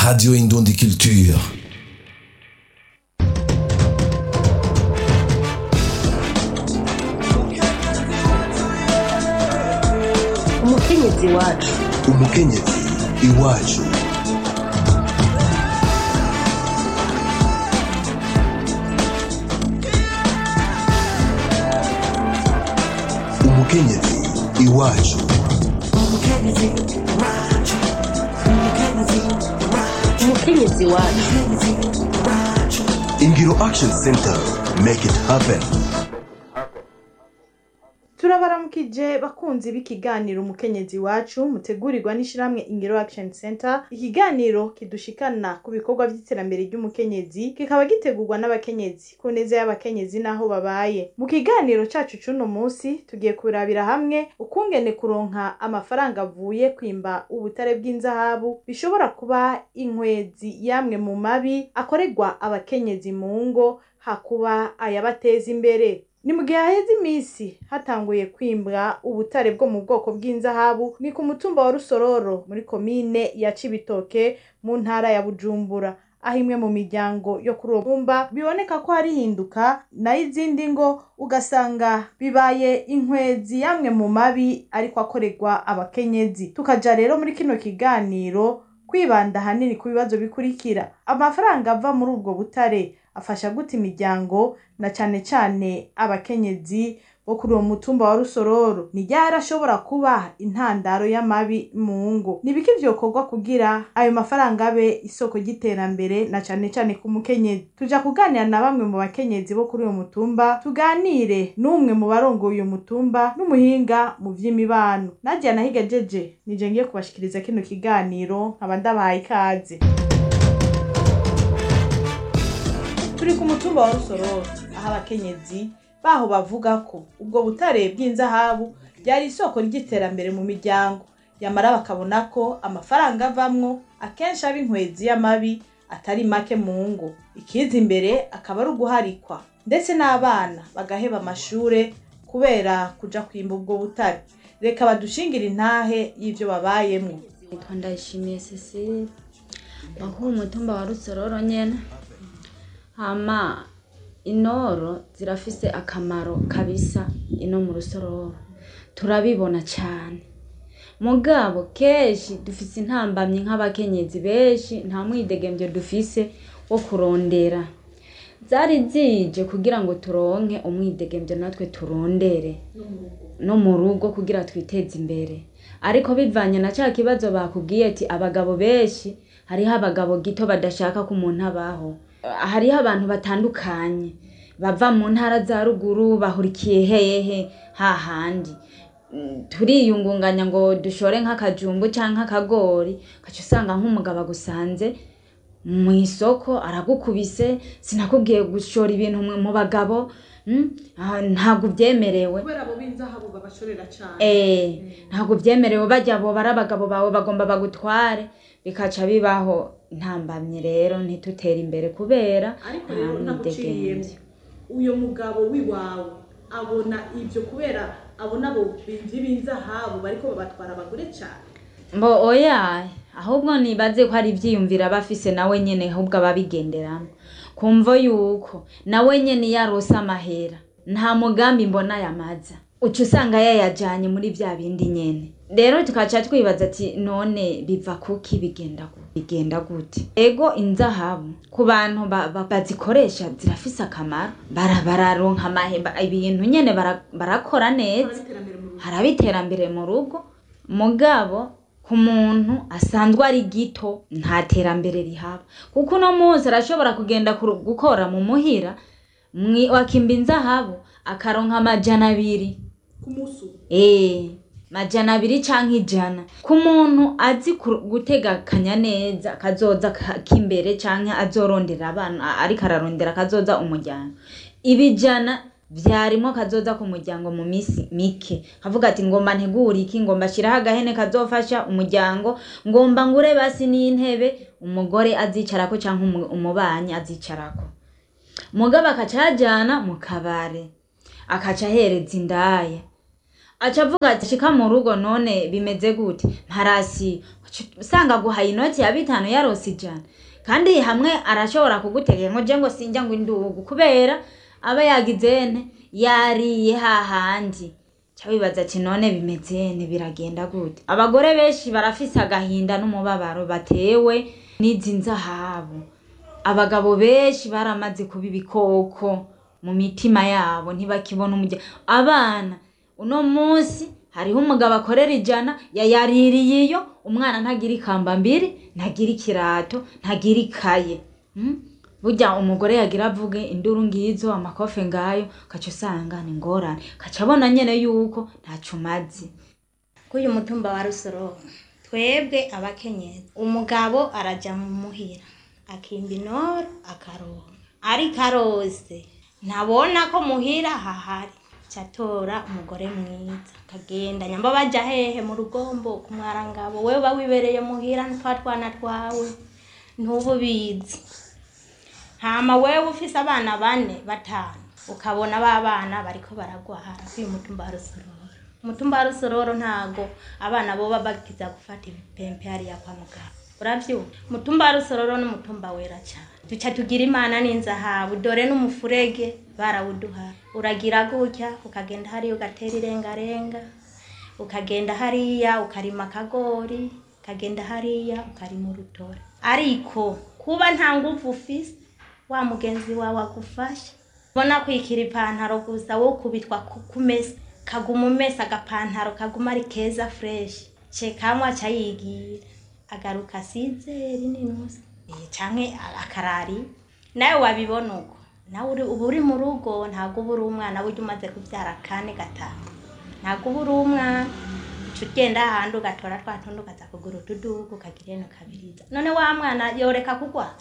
Radio Indundi Culture. umukenyezi wacu umukenyezi iwacu umukenyezi iwacu umukenyezi wacu ingiro action center make it happen turabaramukije bakunzi b'ikiganiro umukenyezi wacu mutegurirwa n'ishyirahamwe ingiro action center ikiganiro kidushikana ku bikorwa by'iterambere ry'umukenyezi kikaba gitegurwa n'abakenyezi ku neza y'abakenyezi n'aho babaye mu kiganiro cacu c'uno munsi tugiye kurabira hamwe ukungene kuronka amafaranga avuye kwimba ubutare bw'inzahabu bishobora kuba inkwezi yamwe mu mabi akorerwa abakenyezi mu ngo hakuba ayabateza imbere ni mu gihe haheze iminsi hatanguye kwimbwa ubutare bwo mu bwoko bw'inzahabu ni ku mutumba wa rusororo muri komine ya cibitoke mu ntara ya bujumbura aho imwe mu miryango yo kuri uwo mumba biboneka ko hari hinduka nayo izindi ngo ugasanga bibaye inkwezi yamwe mu mabi ariko akorerwa abakenyezi tukaja rero muri kino kiganiro kwibanda ahanini ku bibazo bikurikira amafaranga ava muri ubwo butare afasha gute imiryango na cane cane abakenyezi bo kuri uwo mutumba wa rusororo ni ryari ashobora kuba intandaro y'amabi mu ngo ni biki vyokorwa kugira ayo mafaranga abe isoko ry'iterambere na cane cane ku mukenyezi tuja kuganira na bamwe mu bakenyezi bo kuri uwo mutumba tuganire n'umwe mu barongoye uyo mutumba n'umuhinga mu vy'imibano nadia nahigejeje nije ngiye kubashikiriza kino kiganiro nkaba ndabahaye ikaze turi ku mutumba wa rusororo aho abakenyezi baho bavuga ko ubwo butare bw'inzahabu byari isoko ry'iterambere mu miryango yamara bakabona ko amafaranga avamwo akenshi aba inkwezi y'amabi atari make mu ngo ikiza imbere akaba ari uguharikwa ndetse n'abana bagaheba amashure kubera kuja kwimba ubwo butare reka badushingire intahe y'ivyo babayemwo nitwa ndayishimiye cecile bakuru umutumba wa rusororo nyene hama inoro zirafise akamaro kabisa ino mu rusororo turabibona cane mugabo kenshi dufise intambamyi nk'abakenyezi benshi nta mwidegemvyo dufise wo kurondera zari zije kugira ngo turonke umwidegemvyo natwe turondere no mu rugo kugira twiteze imbere ariko bivanye na ca kibazo bakubwiye ati abagabo benshi hariho abagabo gito badashaka ko umuntu abaho hariho abantu batandukanye bava mu ntara za ruguru bahurikiye hehe hahandi Mm, turiyungunganya ngo dushore nk'akajumbu canke akagori ugaca usanga nk'umugabo agusanze mu isoko aragukubise sinakubwiye gushora ibintu mu mu bagabo mm, ah, ntabwo ubyemerewe kubera abo b'inzahabu babashorera cane Eh, ntabwo byemerewe bajya abo bari abagabo bawe bagomba bagutware bikaca bibaho ntambamye rero ntitutere imbere kubera ariko nta rero naguciriyemo mwidegemvyo uyo mugabo w'iwawe abona ibyo kubera abona abo bimvi b'inzahabu bariko babatwara abagore cane mbo oya ahubwo nibaze ko hari ivyiyumvira bafise nawe nyene ahubwo ababigenderamo kumva yuko nawe nyene yarose amahera nta mugambi mbona yamaza uca usanga yayajanye muri vya bindi nyene rero tukaca twibaza ati none biva kuki bigenda gu- bigenda gute ego inzahabu ku bantu ba- ba- bazikoresha zirafise akamaro bara bararonka amahemba ibintu nyene bara- barakora neza haraba iterambere mu rugo mugabo ku muntu asanzwe ari gito nta terambere rihaba kuko uno munsi arashobora kugenda kuru- gukora mu muhira mwi- wakimba inzahabu akaronka amajana abiri ku musu Eh, majana abiri canke ijana ku muntu azi ku- gutegekanya neza kazoza ka- k'imbere canke azorondera abana ariko ararondera kazoza umuryango ibijana vyarimo kazoza ku muryango mu misi mike kavuga ati ngomba ntegura iki ngomba shiraho agahene kazofasha umuryango ngomba ngure basi n'intebe umugore azicarako canke umu- umubanyi azicarako mugabo akaca yajana mu kabare akaca ahereza indaya aca avuga ati shika mu rugo none bimeze gute mparasi usanga guhaye inoti ya bitanu yarose ijana kandi hamwe arashobora kugutegeka ngo je ngo sinjya ngo indugu kubera aba yagize nte yariye hahandi ca wibaza ati none bimeze nte biragenda gute abagore benshi barafise agahinda n'umubabaro batewe n'izi nzahabu abagabo benshi baramaze kuba ibikoko mu mitima yabo ntibakibona umujya abana uno munsi hariho umugabo akorera ijana yayaririye iyo umwana ntagira ikamba mbiri ntagira ikirato ntagira ikaye Mm? burya umugore yagira avuge induru ngizo amakofe ngayo kaca usanga ni ngorane kaca abona nyene yuko ntaco umaze k'uyu mutumba wa rusororo twebwe abakenyezi umugabo araja mu muhira akimba inoro akaronka ariko arose ntabona ko muhira hahari catora umugore mwiza akagenda nyamba baja hehe mu rugombo ku mwarangabo wewe uba wibereye muhira ntwa twana twawe ntububizi hama wewe ufise abana bane batanu ukabona ba bana bariko baragwara k'uyu mutumba wa rusororo umutumba wa rusororo ntago abana boba bakiza gufata ibipempe hariya kwa muganga uravyumva umutumba wa rusororo n'umutumba wera cane duca tugira imana n'inzahabu dore n'umufurege barawuduha uragira gutya ukagenda hariya ugatera irengarenga ukagenda hariya ukarima akagori ukagenda hariya ukarima urutore ariko kuba nta nguvu ufise wa mugenzi wawe agufasha ubona kwikira ipantaro gusa wowe ukubitwa ku- kumesa kaguma umesa agapantaro kaguma ari keza fureshi cekamwe aca yigira agaruka asizeri n'inusi Eh, canke akarari nawe wabibona uko nawe uri- uba uri mu rugo ntabwo uba uri umwana burya umaze kubyara kane gatanu ntabwo uba uri umwana uca ugenda ahandi ugatora twa tundi ukaza kugura utudugu ukagira ino kabiriza none wa mwana yoreka kugwa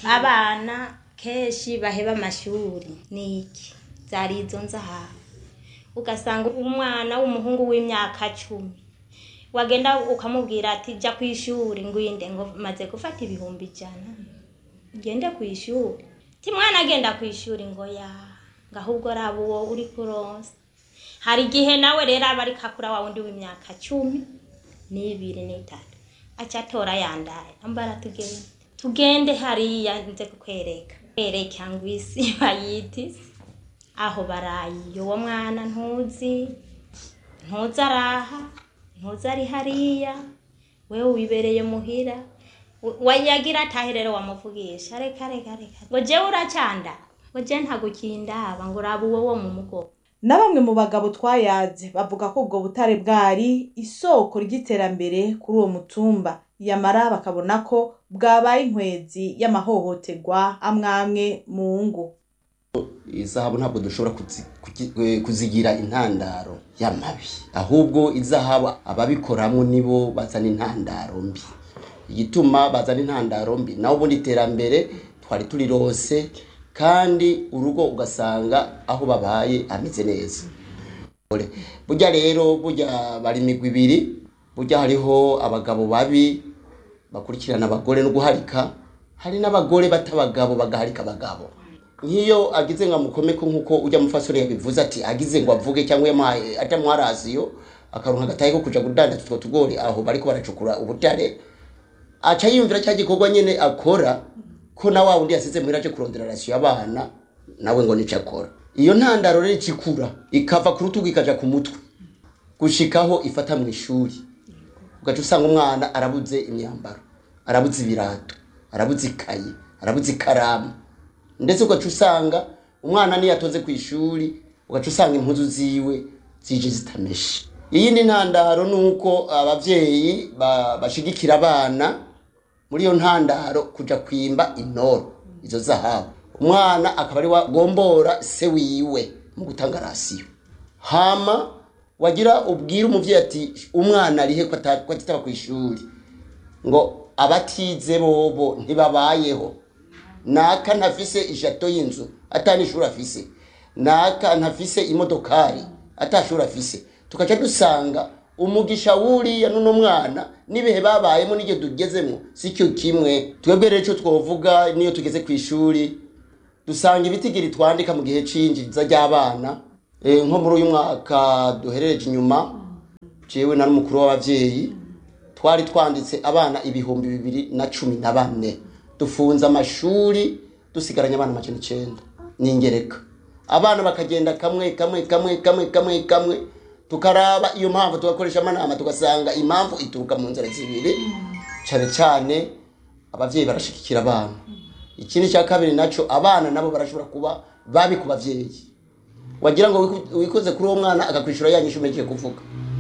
abana kenshi baheba amashuri ni iki zari izo nzahabu ugasanga umwana w'umuhungu w'imyaka cumi wagenda ukamubwira ati jya ku ishuri ngwinde ngo maze gufata ibihumbi ijana ugende ku ishuri ti mwana agenda ku ishuri ngo ya ngo ahubwo raba uwo uri kuronsa hari igihe nawe rero aba ariko akura wa wundi w'imyaka cumi n'ibiri n'itatu aca atora yandaye ambara tugende tugende hariya nze kukwereka kwereka ngo isi bayitise aho baraye uwo mwana ntuzi ntuzi araha ntuzi ari hariya wewe wibereye muhira W- wayagira atahe rero wamuvugisha reka reka reka ngo jewe uracanda ngo je ntagukindaba ngo uraba uwo wo mu mugongo na bamwe mu bagabo twayaze bavuga ko ubwo butare bwari isoko ry'iterambere kuri uwo mutumba yamara bakabona ko bwabaye inkwezi y'amahohoterwa amwe amwe mu ngo izahabu ntabwo dushobora kuzi- kugi- eh, kuzigira intandaro y'amabi ahubwo izahabu ababikoramo nibo bazana intandaro mbi igituma bazana intandaro mbi naho ubundi iterambere twari turirose kandi urugo ugasanga aho babaye ameze neza burya rero burya bari imigwi ibiri burya hariho abagabo babi bakurikirana abagore no guharika hari n'abagore bata abagabo bagaharika abagabo nk'iyo agize ngo amukomeko nk'uko ujya mufasore yabivuze ati agize ngo avuge cyangwa yamuhaye atamuha rasiyo akaronka agatahe ko kuja kudandaza utwo tugori aho bariko baracukura ubutare aca yiyumvira cya gikorwa nyene akora ko na wa wundi yasize muhira aje kurondera rasiyo y'abana nawe ngo nico akora iyo ntandaro rero ikikura ikava ku rutugu ikaja ku mutwe gushikaho ifata mu ishuri ugaca usanga umwana arabuze imyambaro arabuze ibirato arabuze ikayi arabuze ikaramu ndetse ugaca usanga umwana niyo atoze ku ishuri ugaca usanga impuzu ziwe zije zitameshe iyindi ntandaro ni uko ababyeyi ba- bashigikira abana muri iyo ntandaro kuja kwimba intoro izo zahabu umwana akaba ari wagombora se wiwe mu gutanga rasiyo hama wagira ubwire umuvyeyi ati umwana arihe ko ata- ko atitaba ku ishuri ngo abatize bobo ntibabayeho naka ntafise ishato y'inzu atanishuri afise naka ntafise imodokari atashuri afise tukaca dusanga umugisha wuriya n'uno mwana n'ibihe babayemo n'iryo tugezemo si cyo kimwe twebwe rero icyo twovuga niyo tugeze ku ishuri dusanga ibitigiri twandika mu gihe c'iyinjiriza ry'abana Eh, nko muri uyu mwaka duherereje inyuma jewe na n'umukuru w'abavyeyi twari twanditse abana ibihumbi bibiri na cumi na bane dufunze amashuri dusigaranye abana amajana icenda n'ingereka abana bakagenda kamwe kamwe kamwe kamwe kamwe kamwe tukaraba iyo mpamvu tugakoresha amanama tugasanga impamvu ituruka mu nzira zibiri cyane cyane abavyeyi barashigikira abana ikindi cya kabiri naco abana nabo barashobora kuba babi ku bavyeyi wagira ngo wiku- wikoze kuri uwo mwana akakwishura ya nyishu umekiye kuvuga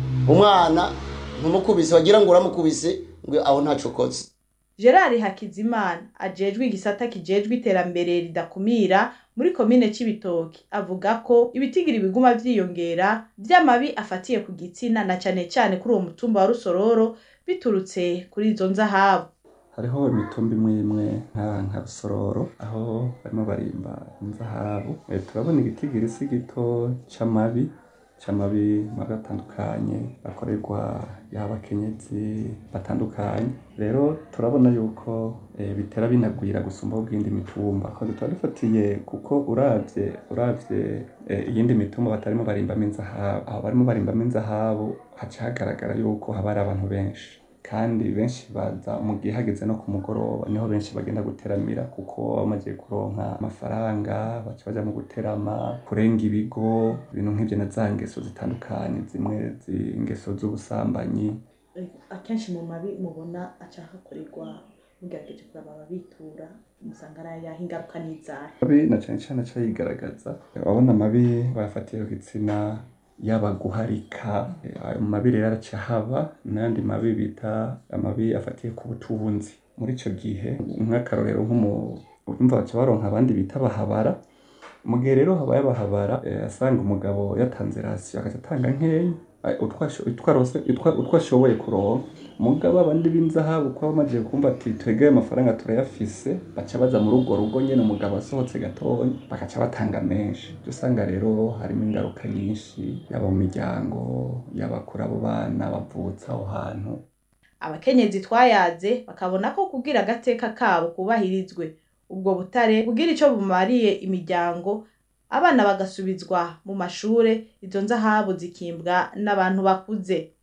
umwana ntumukubise wagira ngo uramukubise ngo aho ntaco ukoze gerard hakizimana ajejwe igisata kijejwe iterambere ridakumira muri komine c'ibitoki avuga ko ibitigiri biguma vyiyongera vy'amabi afatiye ku gitsina na cane cane kuri uwo mutumba wa rusororo biturutse kuri izo nzahabu hariho imitumba imwe imwe nka nka rusororo aho barimo barimba inzahabu Eh, turabona igitigiri si gito c'amabi c'amabi mabi atandukanye akorerwa y'abakenyezi batandukanye rero turabona yuko eh, bitera binagwira gusumba ubw'indi mitumba ko tuba dufatiye kuko uravye uravye eh, iyindi mitumba batarimo barimbamo inzahabu aho barimo barimbamo inzahabu haca hagaragara yuko haba hari abantu benshi kandi benshi baza mu gihe hageze no ku mugoroba niho benshi bagenda guteramira kuko bamaze kuronka amafaranga baca baja mu guterama kurenga ibigo ibintu nk'ivyo na za ngeso zitandukanye zimwe zi- ingeso z'ubusambanyi akenshi mu mabi mubona aca hakorerwa mugerageje kuraba ababitura musanga ari ayaho ingaruka n'izahe mabi na cane cane aca yigaragaza ababona amabi bayafatiye ku gitsina yaba guharika eh, ayo mabi rero araca haba n'ayandi mabi bita amabi afatiye ku butunzi muri ico gihe nk'akarorero nk'umu urumva baca baronka abandi bita bahabara mu gihe rero habaye abahabara eh, asanga umugabo yatanze rasiyo agaca atanga nkeya eh, utwo asho- utwo arose- utwo- utwo ashoboye kuronka mugabo abandi b'inzahabu kuba bamaze kumva ati twebwe ayo mafaranga turayafise baca baza muri urwo rugo nyene umugabo asohotse gatoya bagaca batanga menshi Uca usanga rero harimo ingaruka nyinshi yaba mu miryango yaba kuri abo bana bavutse aho hantu abakenyezi twayaze bakabona ko kugira agateka kabo kubahirizwe ubwo butare kugira ico bumariye imiryango abana bagasubizwa mu mashure izo nzahabu zikimbwa n'abantu bakuze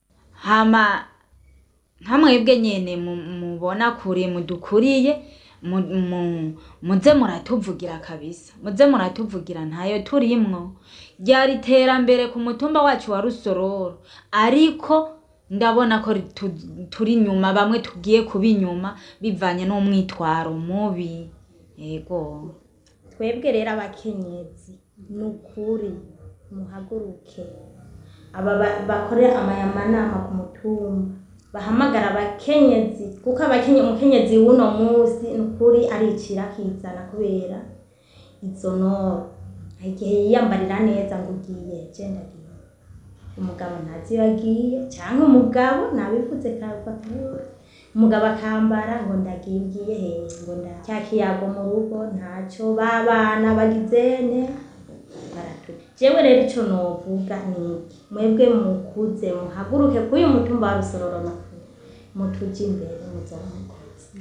hama nka mwebwe nyene mu- mubona kure mudukuriye mu- mu- muze muratuvugira kabisa muze muratuvugira ntayo turimwo ryari iterambere ku mutumba wacu wa rusororo ariko ndabona ko tu- turi inyuma bamwe tugiye kuba inyuma bivanye n'umwitwaro mubi yego twebwe rero abakenyezi ni ukuri muhaguruke aba ba- bakore amayamanama ku mutumba bahamagara abakenyezi kuko abakenye umukenyezi w'uno munsi ni ukuri aricira akizana kubera izo noro hari igihe yiyambarira neza ngo ugiye je ndagiye umugabo ntazi iyo agiye cyangwa umugabo nabivuze kabakabura umugabo akambara ngo ndagiye ugiye hehe ngo nda cya kiyago mu rugo ntacyo babana bagizene baratu jewe rero ico novuga ni iki mwebwe mukuze muhaguruke kuri uyu mutumba wa rusororo makuru mutuje imbere muzomukozi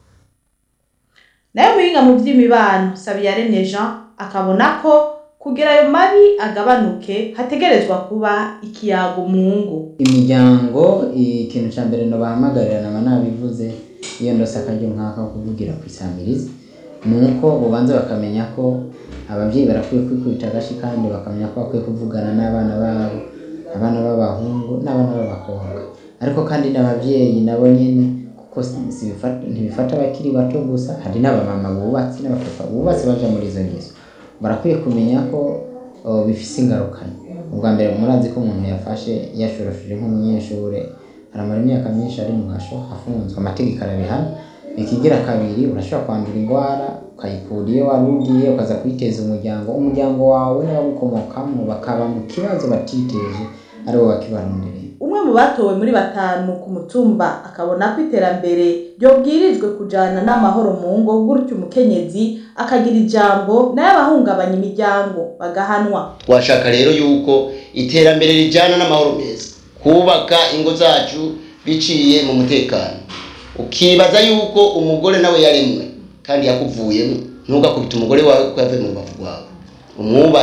nayo muhinga mu vy'imibano sabiyaremye jean akabona ko kugira ayo mabi agabanuke hategerezwa kuba ikiyago mu ngo imiryango ikintu cya mbere nobahamagarira naba nabivuze iyo ndose akaryo nk'aka ko kuvugira ku isamirizi ni uko ubanza bakamenya ko ababyeyi barakwiye kwikubita agashi kandi bakamenya ko bakwiye kuvugana n'abana babo abana b'abahungu n'abana b'abakobwa ariko kandi n'ababyeyi nabo nyine kuko si- si bifata- ntibifata abakiri bato gusa hari n'abamama bubatse n'abapapa bubatse baja muri izo ngeso barakwiye kumenya ko oh, bifise ingaruka ubwa mbere murazi ko umuntu yafashe yashorosheje nk'umunyeshuri aramara imyaka myinshi ari mu gasho afunzwe amategeko arabihana ikigira kabiri urashobora kwandura indwara ukayikura iyo wari ugiye ukaza kwiteza umuryango umuryango wawe n'abagukomokamo bakaba mu kibazo batiteje aribo bakibarondereye umwe mu batowe muri batanu ku mutumba akabona ko iterambere ryobwirijwe kujana n'amahoro mu ngo gutyo umukenyezi akagira ijambo nayo abahungabanya imiryango bagahanwa twashaka rero yuko iterambere rijyana n'amahoro meza kubaka ingo zacu biciye mu mutekano ukibaza yuko umugore nawe yaremwe kandi yakuvuyemo ntugakubite umugore wawe kuko yavuye mu rubavu rwawe umwubahe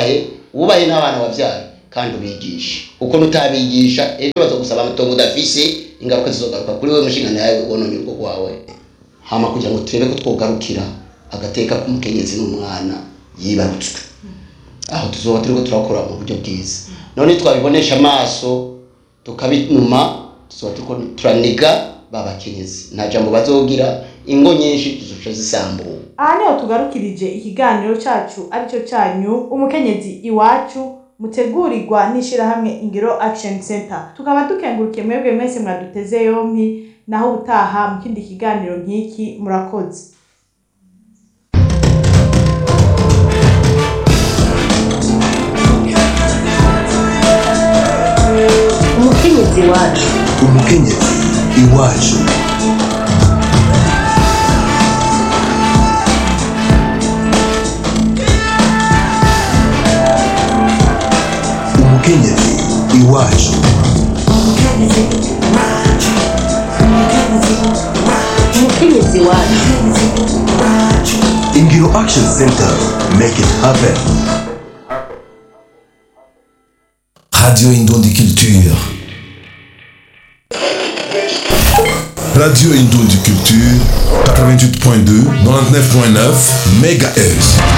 wubahe n'abana wabyaye kandi ubigishe uko nutabigisha ejo bazogusaba amatongo udafise ingaruka zizogaruka kuri wewe mushingano yawe wononye urugo rwawe hama kugira ngo turebe ko twogarukira agateka k'umukenyezi n'umwana yibarutswe aho tuzoba turiko turakora mu buryo bwiza none twabibonesha amaso tukabinuma tuzoba turiko turaniga babakenyezi nta jambo bazogira ingo nyinshi zizoca zisambuka aha niho tugarukirije ikiganiro cyacu aricyo cyanyu umukenyezi iwacu mutegurirwa n'ishyirahamwe ingiro action center tukaba dukengurukiye mwebwe mwese mwaduteze yompi naho utaha mu kindi kiganiro nk'iki murakoze umukenyezi wacu umukenyezi iwacu umukenyezi iwacu umukenyezi wacu ingiro action center make it happen Radio Indon Culture. Radio Indon Culture, 88.2, 99.9 MHz.